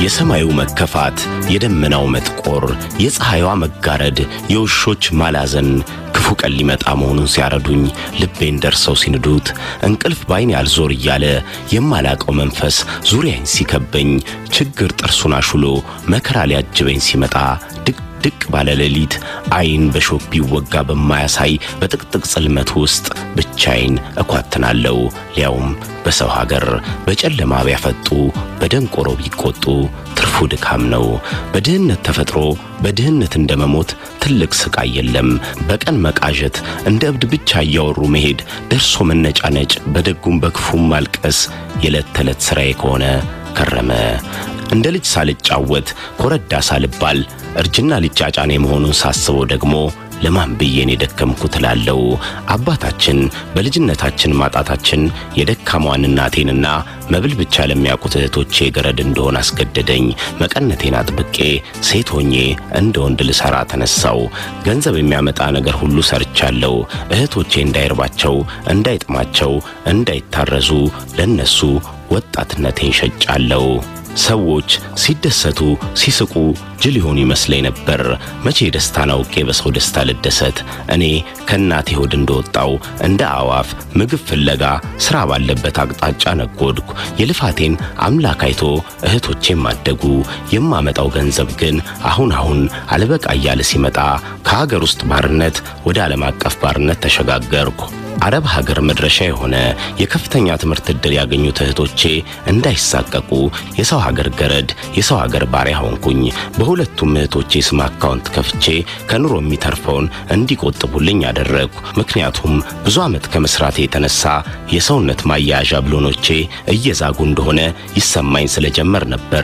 የሰማዩ መከፋት፣ የደመናው መጥቆር፣ የፀሐይዋ መጋረድ፣ የውሾች ማላዘን ክፉ ቀን ሊመጣ መሆኑን ሲያረዱኝ ልቤን ደርሰው ሲንዱት እንቅልፍ ባይን ያልዞር እያለ የማላቀው መንፈስ ዙሪያዬን ሲከበኝ ችግር ጥርሱን አሹሎ መከራ ሊያጅበኝ ሲመጣ ድቅ ባለ ሌሊት አይን በሾክ ቢወጋ በማያሳይ በጥቅጥቅ ጽልመት ውስጥ ብቻዬን እኳትናለሁ። ሊያውም በሰው ሀገር በጨለማ ቢያፈጡ በደንቆሮ ቢቆጡ ትርፉ ድካም ነው። በድህነት ተፈጥሮ በድህነት እንደመሞት ትልቅ ስቃይ የለም። በቀን መቃዠት፣ እንደ እብድ ብቻ እያወሩ መሄድ፣ ደርሶ መነጫነጭ፣ በደጉም በክፉም ማልቀስ የዕለት ተዕለት ሥራዬ ከሆነ ከረመ። እንደ ልጅ ሳልጫወት ኮረዳ ሳልባል እርጅና ሊጫጫኔ መሆኑን ሳስበው ደግሞ ለማን ብዬን የደከምኩት እላለሁ። አባታችን በልጅነታችን ማጣታችን የደካሟን እናቴንና መብል ብቻ ለሚያውቁት እህቶቼ ገረድ እንደሆን አስገደደኝ። መቀነቴን አጥብቄ ሴት ሆኜ እንደ ወንድ ልሰራ ተነሳው። ገንዘብ የሚያመጣ ነገር ሁሉ ሰርቻለሁ። እህቶቼ እንዳይርባቸው፣ እንዳይጥማቸው፣ እንዳይታረዙ ለነሱ ወጣትነቴን ሸጫለሁ። ሰዎች ሲደሰቱ ሲስቁ ጅል ይሆኑ ይመስለኝ ነበር። መቼ ደስታን አውቄ በሰው ደስታ ልደሰት? እኔ ከእናቴ ሆድ እንደወጣው እንደ አዋፍ ምግብ ፍለጋ ሥራ ባለበት አቅጣጫ ነጎድኩ። የልፋቴን አምላክ አይቶ እህቶቼም አደጉ። የማመጣው ገንዘብ ግን አሁን አሁን አልበቃ እያለ ሲመጣ ከሀገር ውስጥ ባርነት ወደ ዓለም አቀፍ ባርነት ተሸጋገርኩ። አረብ ሀገር መድረሻ የሆነ የከፍተኛ ትምህርት ዕድል ያገኙት እህቶቼ እንዳይሳቀቁ የሰው ሀገር ገረድ፣ የሰው ሀገር ባሪያ ሆንኩኝ። በሁለቱም እህቶቼ ስም አካውንት ከፍቼ ከኑሮ የሚተርፈውን እንዲቆጥቡልኝ አደረግኩ። ምክንያቱም ብዙ ዓመት ከመስራቴ የተነሳ የሰውነት ማያያዣ ብሎኖቼ እየዛጉ እንደሆነ ይሰማኝ ስለጀመር ነበር።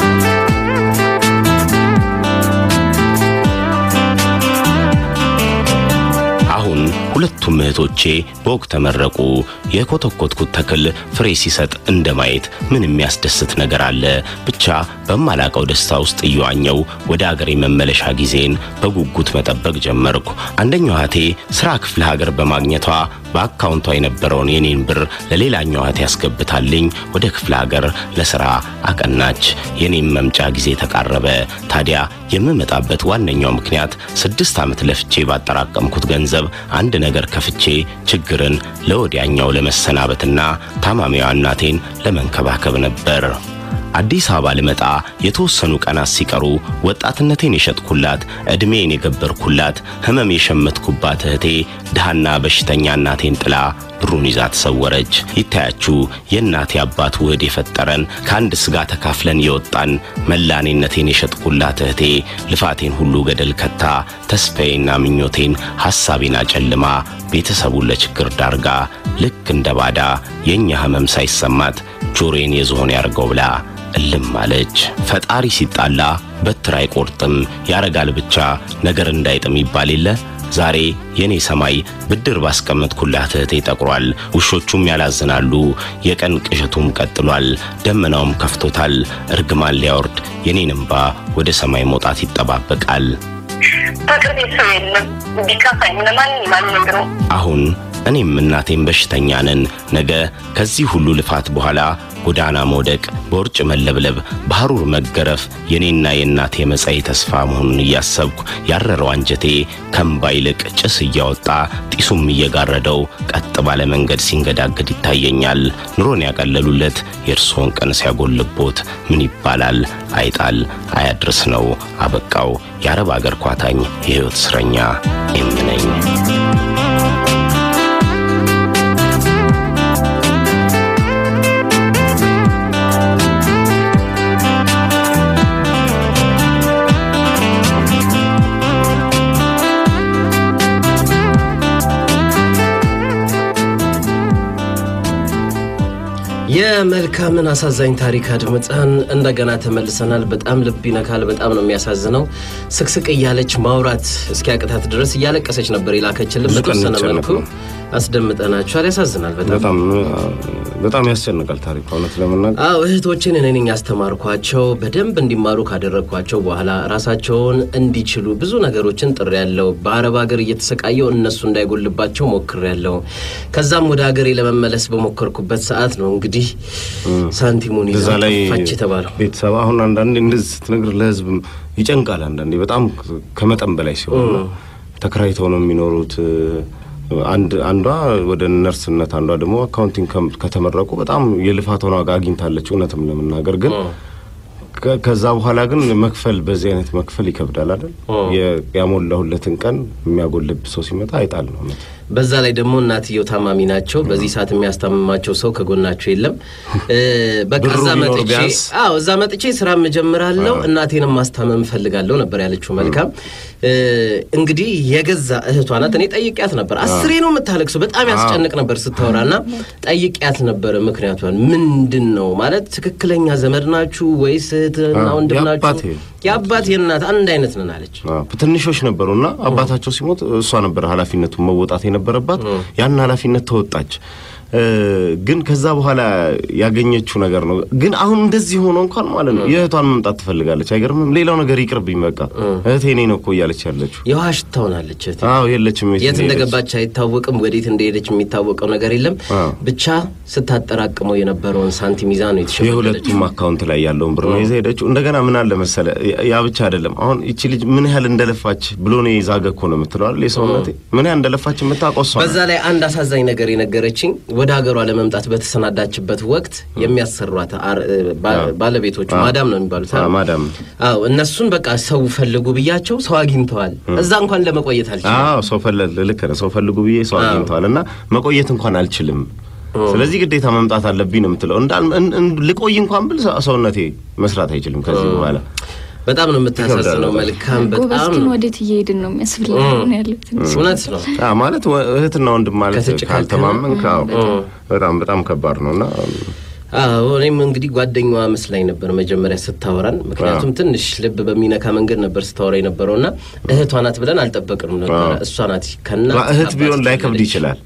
አሁን ሁለቱም እህቶቼ በወግ ተመረቁ። የኮተኮትኩት ተክል ፍሬ ሲሰጥ እንደ ማየት ምን የሚያስደስት ነገር አለ? ብቻ በማላቀው ደስታ ውስጥ እየዋኘው ወደ አገሬ መመለሻ ጊዜን በጉጉት መጠበቅ ጀመርኩ። አንደኛው እህቴ ስራ ክፍለ ሀገር በማግኘቷ በአካውንቷ የነበረውን የኔን ብር ለሌላኛው እህቴ ያስገብታልኝ ወደ ክፍለ ሀገር ለስራ አቀናች። የኔም መምጫ ጊዜ ተቃረበ። ታዲያ የምመጣበት ዋነኛው ምክንያት ስድስት ዓመት ለፍቼ ባጠራቀምኩት ገንዘብ አንድ ነገር ከፍቼ ችግርን ለወዲያኛው ለመሰናበትና ታማሚዋ እናቴን ለመንከባከብ ነበር። አዲስ አበባ ልመጣ የተወሰኑ ቀናት ሲቀሩ ወጣትነቴን የሸጥኩላት፣ ዕድሜን የገበርኩላት፣ ሕመም የሸመትኩባት እህቴ ድሃና በሽተኛ እናቴን ጥላ ብሩን ይዛ ተሰወረች። ይታያችሁ የእናቴ አባት ውህድ የፈጠረን ከአንድ ሥጋ ተካፍለን የወጣን መላኔነቴን የሸጥኩላት እህቴ ልፋቴን ሁሉ ገደል ከታ ተስፋዬና ምኞቴን ሐሳቤን አጨልማ ቤተሰቡን ለችግር ዳርጋ ልክ እንደ ባዳ የእኛ ሕመም ሳይሰማት ጆሮዬን የዝሆን ያርገው ብላ እልም አለች። ፈጣሪ ሲጣላ በትር አይቆርጥም ያረጋል ብቻ ነገር እንዳይጥም ይባል የለ። ዛሬ የኔ ሰማይ ብድር ባስቀመጥኩላት እህቴ ጠቁሯል። ውሾቹም ያላዝናሉ። የቀን ቅዠቱም ቀጥሏል። ደመናውም ከፍቶታል። እርግማን ሊያወርድ የኔን እምባ ወደ ሰማይ መውጣት ይጠባበቃል። በቅርቤ ሰው የለም ቢከፋኝ ለማንም ማልነግረው አሁን እኔም እናቴም በሽተኛ ነን። ነገ ከዚህ ሁሉ ልፋት በኋላ ጎዳና መውደቅ፣ በውርጭ መለብለብ፣ በሐሩር መገረፍ የኔና የእናቴ መጻኢ ተስፋ መሆኑን እያሰብኩ ያረረው አንጀቴ ከእምባ ይልቅ ጭስ እያወጣ ጢሱም እየጋረደው ቀጥ ባለ መንገድ ሲንገዳገድ ይታየኛል። ኑሮን ያቀለሉለት የእርስዎን ቀን ሲያጎልቦት ምን ይባላል? አይጣል አያድርስ ነው። አበቃው። የአረብ አገር ኳታኝ የሕይወት እስረኛ የምነኝ የመልካምን አሳዛኝ ታሪክ አድምጠን እንደገና ተመልሰናል። በጣም ልብ ይነካል። በጣም ነው የሚያሳዝነው። ስቅስቅ እያለች ማውራት እስኪያቅታት ድረስ እያለቀሰች ነበር የላከችልን። በተወሰነ መልኩ አስደምጠናችኋል። ያሳዝናል በጣም በጣም በጣም ያስጨንቃል ታሪክ እውነት ለመናገር አዎ እህቶችን እኔ ነኝ ያስተማርኳቸው። በደንብ እንዲማሩ ካደረግኳቸው በኋላ ራሳቸውን እንዲችሉ ብዙ ነገሮችን ጥሬ ያለው በአረብ ሀገር እየተሰቃየው እነሱ እንዳይጎልባቸው ሞክሬ ያለው። ከዛም ወደ ሀገሬ ለመመለስ በሞከርኩበት ሰዓት ነው እንግዲህ እንግዲህ ሳንቲሙን ይዛ እዛ ላይ ጠፋች የተባለው ቤተሰብ አሁን አንዳንዴ እንደዚህ ስትነግር ለህዝብ ይጨንቃል። አንዳንዴ በጣም ከመጠን በላይ ሲሆን ነው። ተከራይተው ነው የሚኖሩት። አንድ አንዷ ወደ ነርስነት፣ አንዷ ደግሞ አካውንቲንግ ከም- ከተመረቁ በጣም የልፋቷን ዋጋ አግኝታለች። እውነትም ለመናገር ግን ከ- ከዛ በኋላ ግን መክፈል በዚህ አይነት መክፈል ይከብዳል አይደል? የ- ያሞላሁለትን ቀን የሚያጎልብ ሰው ሲመጣ አይጣል ነው እውነት። በዛ ላይ ደግሞ እናትየው ታማሚ ናቸው። በዚህ ሰዓት የሚያስታምማቸው ሰው ከጎናቸው የለም። እ፣ በቃ ብሩ እዛ ቢኖር መጥቼ ቢያንስ። አዎ እዛ መጥቼ ስራ እጀምራለሁ እናቴንም ማስታመም እፈልጋለሁ ነበር ያለችው። መልካም እ፣ እንግዲህ የገዛ እህቷ ናት። እኔ ጠይቂያት ነበር። አስሬ ነው የምታለቅሰው። በጣም ያስጨንቅ ነበር ስታወራ እና ጠይቂያት ነበረ ምክንያቷን ምንድን ነው ማለት ትክክለኛ ዘመድ ናችሁ ወይስ እህትና አዎ፣ ወንድም የአባቴ ናችሁ? የአባት የእናት አንድ አይነት ነን አለች። አዎ፣ ትንሾች ነበሩ እና አባታቸው ሲሞት እሷ ነበር ኃላፊነቱን መወጣት የነበረባት። ያን ኃላፊነት ተወጣች። እ፣ ግን ከዛ በኋላ ያገኘችው ነገር ነው። ግን አሁን እንደዚህ ሆኖ እንኳን ማለት ነው የእህቷን መምጣት ትፈልጋለች። አይገርምም? ሌላው ነገር ይቅርብኝ በቃ እህቴ እኔ ነው እኮ እያለች ያለችው። የውሃ ሽታ ሆናለች እህቴ። አዎ የለችም። የት እንደሄደች። እንደገባች አይታወቅም። ወዴት እንደሄደች የሚታወቀው ነገር የለም። አዎ። ብቻ ስታጠራቅመው የነበረውን ሳንቲም ይዛ ነው የተሸፈነችው። የሁለቱም አካውንት ላይ ያለውን ብር ነው ይዛ ሄደችው። እንደገና ምን አለ መሰለ፣ ያ ብቻ አይደለም። አሁን ይቺ ልጅ ምን ያህል እንደለፋች ብሎ ነው የዛገ እኮ ነው የምትለው አይደል? የሰውነቴ ምን ያህል እንደለፋች የምታውቀው እሷ ናት። በዛ ላይ አንድ አሳዛኝ ነገር የነገረችኝ ወደ ሀገሯ ለመምጣት በተሰናዳችበት ወቅት የሚያሰሯት አር- ባ- ባለቤቶቹ ማዳም ነው የሚባሉት አይደል? አዎ፣ ማዳም አዎ እነሱን በቃ ሰው ፈልጉ ብያቸው ሰው አግኝተዋል። እዛ እንኳን ለመቆየት አልችልም። አዎ ሰው ፈለግ ልክ ነህ። ሰው ፈልጉ ብዬ ሰው አግኝተዋል እና መቆየት እንኳን አልችልም። ስለዚህ ግዴታ መምጣት አለብኝ ነው የምትለው። እንዳል እን- እን- ልቆይ እንኳን ብል ሰ- ሰውነቴ መስራት አይችልም ከዚህ በኋላ በጣም ነው የምታሳዝነው። ይከብዳል። መልካም ጎበዝ በጣም ግን ወዴት እየሄድን ነው የሚያስብል ነው ያለው ትንሽ እውነት ነው። አዎ፣ ማለት ወ- እህትና ወንድም ማለት ከተጨካከነ? ካልተማመንክ አዎ፣ በጣም በጣም ከባድ ነው እና አዎ እኔም እንግዲህ ጓደኛዋ መስላኝ ነበር መጀመሪያ ስታወራን። ምክንያቱም ትንሽ ልብ በሚነካ መንገድ ነበር ስታወራ የነበረው እና እህቷ ናት ብለን አልጠበቅንም ነበረ። እሷ ናት ከና እህት ቢሆን ላይከብድ ይችላል።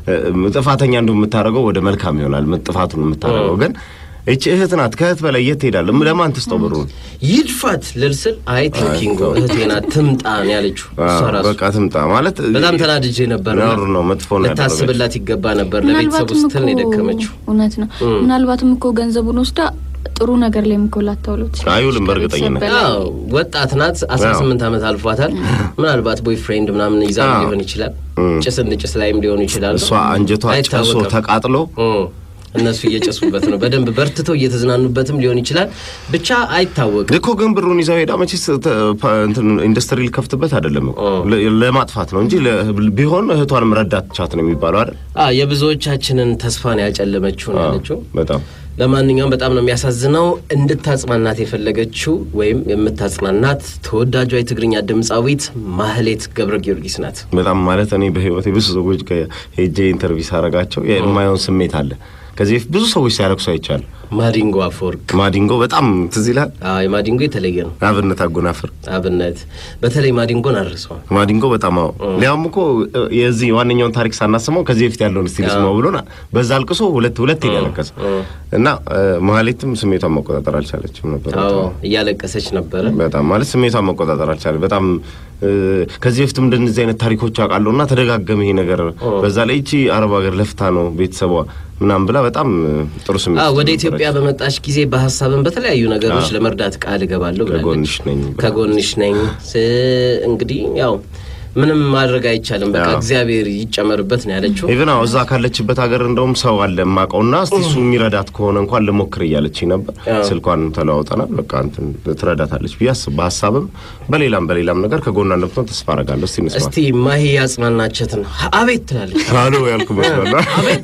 እ፣ ጥፋተኛ እንደ የምታደርገው ወደ መልካም ይሆናል ም- ጥፋቱን የምታደርገው ግን እቺ እህት ናት። ከእህት በላይ የት ትሄዳለህ? ለማን ትስጠው ብሩን? ይድፋት ልልስል አይ ቲንኪንግ እህቴ ናት ትምጣ ነው ያለችው። እሷ አዎ፣ ራሱ በቃ ትምጣ ማለት በጣም ተናድጄ ነበር። ነውር ነው፣ መጥፎ ነው ያደረገችው። ልታስብላት ይገባ ነበር። ለቤተሰቡ ምናልባትም ስትል ነው እኮ የደከመችው። እውነት ነው። ምናልባትም እኮ ገንዘቡን ወስዳ ጥሩ ነገር ላይ እኮ ላታውለው ትችላለች። አይውልም በእርግጠኝነት። ከቤተሰብ በላይ አዎ ወጣት ናት። አስራ ስምንት ዓመት አልፏታል። ምናልባት ቦይ ፍሬንድ ምናምን ይዛ አዎ። ሊሆን ይችላል። ጭስ እንጭስ ላይም ሊሆኑ ይችላሉ። እሷ አንጀቷ ጨሶ አይታወቅም። ተቃጥሎ እም፣ እነሱ እየጨሱበት ነው። በደንብ በርትተው እየተዝናኑበትም ሊሆን ይችላል። ብቻ አይታወቅም። እኮ ግን ብሩን ይዛው ሄዳ መቼስ ተ- ፓ- እንትን ኢንዱስትሪ ሊከፍትበት አይደለም እኮ ለ- ለማጥፋት ነው እንጂ ለ- ቢሆን እህቷንም ረዳት ቻት ነው የሚባለው አይደል? አዎ የብዙዎቻችንን ተስፋን ያጨለመችው ነው ያለችው። በጣም ለማንኛውም በጣም ነው የሚያሳዝነው። እንድታጽናናት የፈለገችው ወይም የምታጽናናት ተወዳጇ የትግርኛ ድምፃዊት ማህሌት ገብረ ጊዮርጊስ ናት። በጣም ማለት እኔ በህይወቴ ብዙ ሰዎች ጋር ሄጄ ኢንተርቪው ሳረጋቸው የማየውን ስሜት አለ። ከዚህ በፊት ብዙ ሰዎች ሲያለቅሱ አይቻል። ማዲንጎ አፈወርቅ። ማዲንጎ በጣም ትዝ ይላል። አዎ የማዲንጎ የተለየ ነው። አብነት አጎናፍር አብነት በተለይ ማዲንጎን አድርሰዋል። ማዲንጎ በጣም አዎ። ሊያውም እኮ የዚህ ዋነኛውን ታሪክ ሳናስመው ከዚህ በፊት ያለውን እስቲ ልስማው ብሎ በዛ አልቅሶ ሁለት ሁለት ያለቀሰ እና ማህሌትም ስሜቷን መቆጣጠር አልቻለችም ነበር። አዎ እያለቀሰች ነበረ። በጣም ማለት ስሜቷን መቆጣጠር አልቻለ። በጣም እ፣ ከዚህ በፊትም እንደነዚህ አይነት ታሪኮች አውቃለሁ እና ተደጋገመ ይሄ ነገር። በዛ ላይ ይቺ አረብ ሀገር ለፍታ ነው ቤተሰቧ ምናምን ብላ በጣም እ፣ ጥሩ ስሜት አዎ ወደ ነበረች። ኢትዮጵያ በመጣች ጊዜ በሀሳብም በተለያዩ ነገሮች ለመርዳት ቃል እገባለሁ ብላለች። ከጎንሽ ነኝ ብላ። ከጎንሽ ነኝ ስ- እንግዲህ ያው ምንም ማድረግ አይቻልም። በቃ እግዚአብሔር ይጨመርበት ነው ያለችው። ኢቨን አዎ እዛ ካለችበት ሀገር እንደውም ሰው አለ የማውቀውና እስቲ እሱ የሚረዳት ከሆነ እንኳን ልሞክር እያለች ነበር። ስልኳን ተለዋውጠናል። በቃ እንትን ትረዳታለች ብዬ አስብ በሀሳብም በሌላም በሌላም ነገር ከጎኗ እንደምትሆን ተስፋ አደርጋለሁ። እስቲ እንስማ። እስቲ ማሂ ያጽናናቸትን አቤት ትላለች። አሎ ያልኩ መስላል። አቤት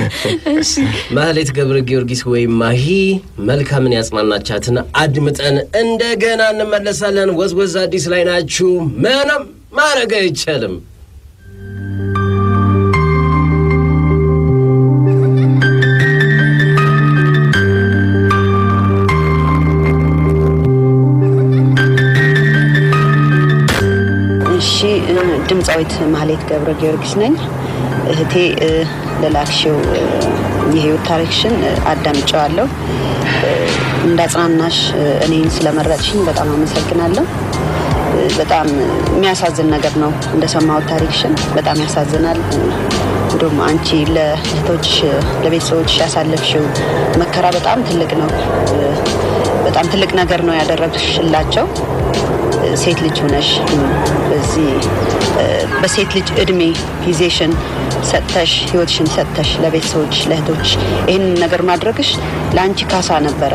ትላለች። ማህሌት ገብረ ጊዮርጊስ ወይም ማሂ መልካምን ያጽናናቻትን አድምጠን እንደገና እንመለሳለን። ወዝወዝ አዲስ ላይ ናችሁ። ምንም ማድረግ አይቻልም። እሺ እ፣ ድምፃዊት ማህሌት ገብረ ጊዮርጊስ ነኝ። እህቴ እ፣ ለላክሽው እ፣ የህይወት ታሪክሽን እ፣ አዳምጨዋለሁ። እ፣ እንዳጽናናሽ እ፣ እኔን ስለመረጥሽኝ በጣም አመሰግናለሁ። እ፣ በጣም የሚያሳዝን ነገር ነው እንደሰማሁት ታሪክሽን በጣም ያሳዝናል። እ፣ እንዲሁም አንቺ ለእህቶች ለቤተሰቦች ያሳለፍሽው መከራ በጣም ትልቅ ነው። በጣም ትልቅ ነገር ነው ያደረግሽላቸው። ሴት ልጅ ሆነሽ በዚህ በሴት ልጅ እድሜ ጊዜሽን ሰጥተሽ ህይወትሽን ሰጥተሽ ለቤተሰቦች ለእህቶች ይህንን ነገር ማድረግሽ ለአንቺ ካሳ ነበረ።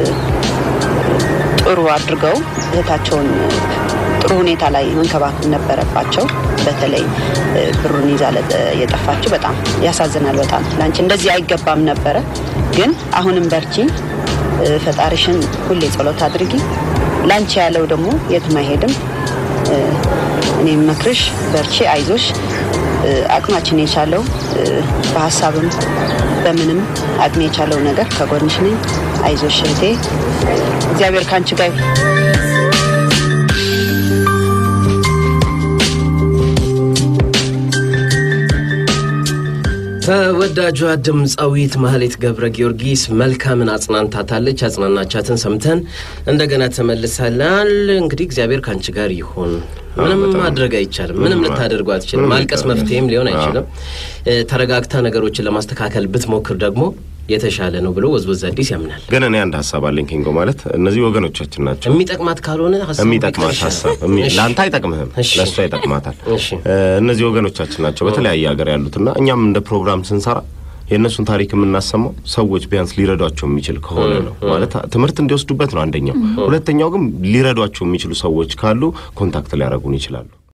ጥሩ አድርገው እህታቸውን ጥሩ ሁኔታ ላይ መንከባከብ ነበረባቸው። በተለይ ብሩን ይዛ የጠፋችው በጣም ያሳዝናል። በጣም ለአንቺ እንደዚህ አይገባም ነበረ። ግን አሁንም በርቺ፣ ፈጣሪሽን ሁሌ ጸሎት አድርጊ። ላንቺ ያለው ደግሞ የትም አይሄድም። እኔ መክርሽ በርቺ፣ አይዞሽ። አቅማችን የቻለው በሀሳብም በምንም አቅሜ የቻለው ነገር ከጎንሽ ነኝ። አይዞሽ እህቴ፣ እግዚአብሔር ከአንቺ ጋር ይሁን። ተወዳጇ ድምፃዊት ማህሌት ገብረ ጊዮርጊስ መልካምን አጽናንታታለች። አጽናናቻትን ሰምተን እንደገና ተመልሳላል። እንግዲህ እግዚአብሔር ከአንቺ ጋር ይሁን። ምንም ማድረግ አይቻልም። ምንም ልታደርጉ አትችልም። ማልቀስ መፍትሄም ሊሆን አይችልም። ተረጋግታ ነገሮችን ለማስተካከል ብትሞክር ደግሞ የተሻለ ነው ብሎ ወዝወዝ አዲስ ያምናል። ግን እኔ አንድ ሀሳብ አለኝ ኪንጎ። ማለት እነዚህ ወገኖቻችን ናቸው። የሚጠቅማት ካልሆነ ሀሳቡ የሚጠቅማት ቢቀር ሀሳብ ይሻላል። እሚ- እሺ። ለአንተ አይጠቅምህም፣ እሺ። ለእሷ ይጠቅማታል። እሺ። እ፣ እነዚህ ወገኖቻችን ናቸው በተለያየ ሀገር ያሉትና እኛም እንደ ፕሮግራም ስንሰራ የእነሱን ታሪክ የምናሰማው ሰዎች ቢያንስ ሊረዷቸው የሚችል ከሆነ ነው። ማለት ትምህርት እንዲወስዱበት ነው አንደኛው። ሁለተኛው ግን ሊረዷቸው የሚችሉ ሰዎች ካሉ ኮንታክት ሊያደርጉን ይችላሉ።